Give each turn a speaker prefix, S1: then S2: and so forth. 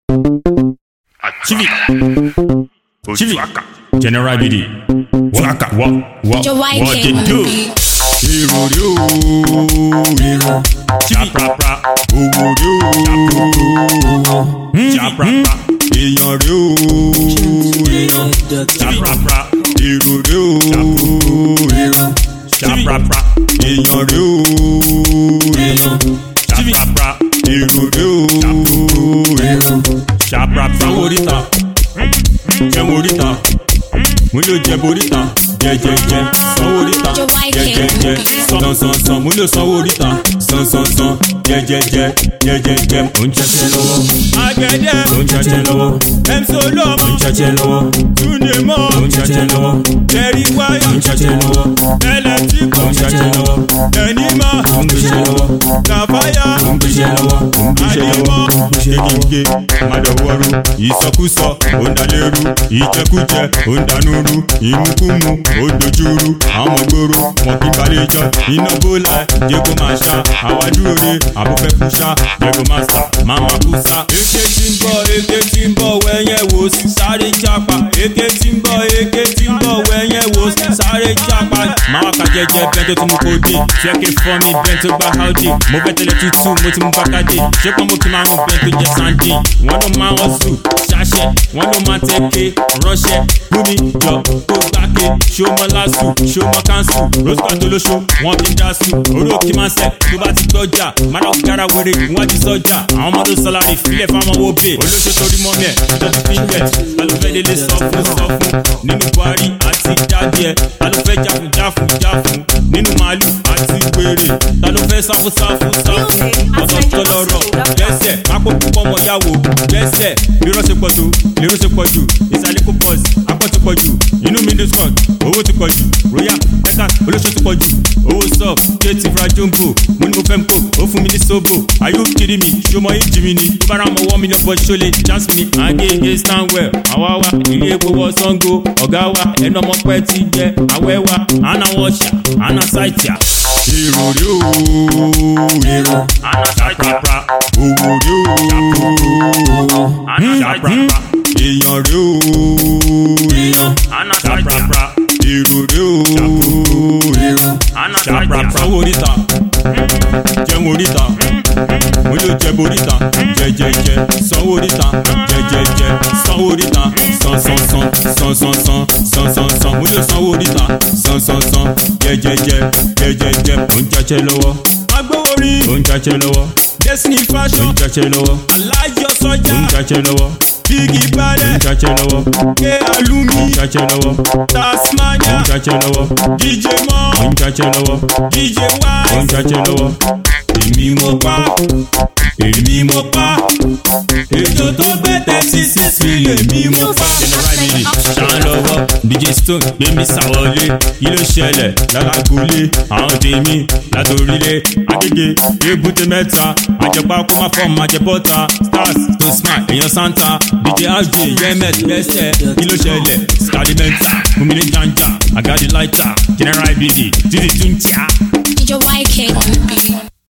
S1: Chivi. Chivi. General BD. Waka. What? What?
S2: Your white
S1: What
S2: cake
S1: they
S2: on
S1: do?
S2: the beat.
S3: èrò rè ó èrò
S1: Chivi. Pra
S3: owó rè ó
S1: Chaprapra.
S3: èèyàn rè ó èèyàn
S1: Chaprapra.
S3: èrò rè ó èrò
S1: Chaprapra.
S3: èèyàn rè ó èèyàn
S1: Chaprapra.
S3: èrò rè ó èrò
S1: Chaprapra.
S3: sanwó oríta jẹun oríta mo lè jẹ boríta jẹjẹjẹ sanwó oríta jẹjẹjẹ sansansan mo lè sanwó oríta sansansan jẹjẹjẹ jẹjẹjẹ mo ń jẹjẹ lọ́wọ́
S1: Agẹdẹ.
S3: mo ń jẹjẹ lọ́wọ́
S1: MC Olúọmọ.
S3: mo ń jẹjẹ lọ́wọ́
S1: Túndé mọ́.
S3: mo ń jẹjẹ lọ́wọ́
S1: Tẹ̀rí wáyà.
S3: mo ń jẹjẹ lọ́wọ́
S1: Ẹlẹ́tíkù.
S3: mo ń jẹjẹ lọ́wọ́
S1: Ẹni mọ́.
S3: mo ń gbéṣẹ́ lọ́wọ́
S1: Kàfáyà.
S3: mo ń gbéṣẹ́ lọ́wọ́ mo ń gbéṣẹ́ lọ́wọ́ gégége madọwọru ìsọkúsọ òǹdalérú ìjẹkújẹ òǹdanúrú ìmukúmu òdojúrú àwọn ọmọgbòrò wọn kí balẹjọ iná bólà jẹgó máa ṣá àwájú òre àbúfẹ́ kúṣá jẹgó máa sà máma kúṣá.
S1: Eke tí ń bọ̀, eke tí ń bọ̀, wẹ̀yẹ̀ wò sí sáré jápa. Eke tí ń bọ̀, eke tí ń bọ̀, wẹ̀yẹ̀ wò sí sáré jápa. Máa wá ka jẹjẹ bẹ́ẹ̀ tó ti mú kó dé. Fẹ́kẹ́ fọ́ mi bẹ́ẹ̀ tó gba Audi. Mo fẹ́ tẹ̀lé tútù, mo ti mú bákàdé. Ṣé pọ́n mo kí máa mú bẹ́ẹ̀ tó jẹ Sandy? Wọ́n ló máa wọ́n sùn, ṣáṣẹ́. Wọ́n ló máa tẹ̀ké, ránṣẹ́. Bùnmi jọ kó gbáke. Ṣó mọ lásù, ṣó mọ kánsù. Roscoe tó lóṣó, wọ́n fi ń dá sùn. Orí òkè máa ń sẹ̀ tó bá ti gbọ́jà. Máa dá gara wèrè, wọ́n ti sọ́jà. Àwọn ọmọ tó sọlárí filẹ̀ fáwọn owó bè. Olóṣó torí mọ́ mẹ́, ìjọba fi ń bẹ̀. Alùpẹ́ délé sọ fún sọ fún. Nínú Buhari àti Dádìẹ. Alùpẹ́ jáfun jáfun jáfun. Nínú màálù àti wèrè. Ta ló fẹ́ sáfù sáfù sáfù? Ọ̀sán tó lọ́rọ̀. Gbẹ́sẹ̀, pápó púpọ̀ mọ̀ yàwó. Gbẹ́sẹ̀, irọ́ ṣe pọ̀ tó, lérò ṣe pọ̀ jù. Ìsàlẹ̀ kò pọ̀ sí, apọ̀ ti pọ̀ jù. Inú mi ní scott, owó ti pọ̀ jù. Royal, Ẹ̀ka, olóṣó ti pọ̀ jù. Owó sub, kéètì fra jumbo. Mo ní mo fẹ́ ń kó, ó fún mi ní sóbò. Are you kidding me? Ṣé o mọ ìjì mi ni? Tó bá ra mọ wọ́n mi lọ bọ́ ṣó lè chance mi. Àgége Stanwell, àwa wa, ilé epo wọ Sango. Ọ̀gá wa, ẹnu ọmọ pẹ́ ti jẹ. Àwẹ̀ wa, àna wọ̀ṣà, àna ṣáìtìà.
S3: èrò rè ó èrò
S1: Àna ṣáìtìà.
S3: owó rè ó
S1: Àna ṣáìtìà.
S3: èèyàn rè ó èèyàn
S1: Àna ṣáìtìà.
S3: èrò rè ó èrò
S1: Àna ṣáìtìà.
S3: sanwó oríta jẹun oríta mo lè jẹ boríta jẹjẹjẹ sanwó oríta jẹjẹjẹ sanwó oríta sansansan sansansan sansansan mo lè sanwó oríta sansansan jẹjẹjẹ jẹjẹjẹ mo ń jẹjẹ lọ́wọ́
S1: Agbówórí,
S3: mo ń jẹjẹ lọ́wọ́
S1: Destiny
S3: mo
S1: Fashion,
S3: ń jẹjẹ lọ́wọ́
S1: Alájọ
S3: mo
S1: Sọ́jà,
S3: ń jẹjẹ lọ́wọ́
S1: Biggie
S3: mo ń
S1: Balẹ̀,
S3: jẹjẹ lọ́wọ́
S1: Ké Alumi,
S3: mo ń jẹjẹ lọ́wọ́ mo
S1: Tasmania,
S3: ń jẹjẹ lọ́wọ́
S1: DJ
S3: mo
S1: Mo,
S3: ń jẹjẹ lọ́wọ́
S1: DJ
S3: mo ń
S1: Wise,
S3: jẹjẹ lọ́wọ́ èmi mo pa èmi mo pa
S1: ètò tó gbé tẹ́sí sísí lèmi mo pa.
S3: general mili ṣàn lọ́wọ́ dj stone gbẹmí sàwọlé kí ló ṣẹlẹ̀ lálágbólé àwọn tèmi látòrílé agége èbúté mẹ́ta àjẹpá kó má fọ́ máa jẹ bọ́ta stars tó smart èèyàn santa dj hj yemet lẹ́sẹ̀ kí ló ṣẹlẹ̀ skadimenta fúnmilé janja agadi laita general bd títí tún tíá.
S2: Your white cake on the beat.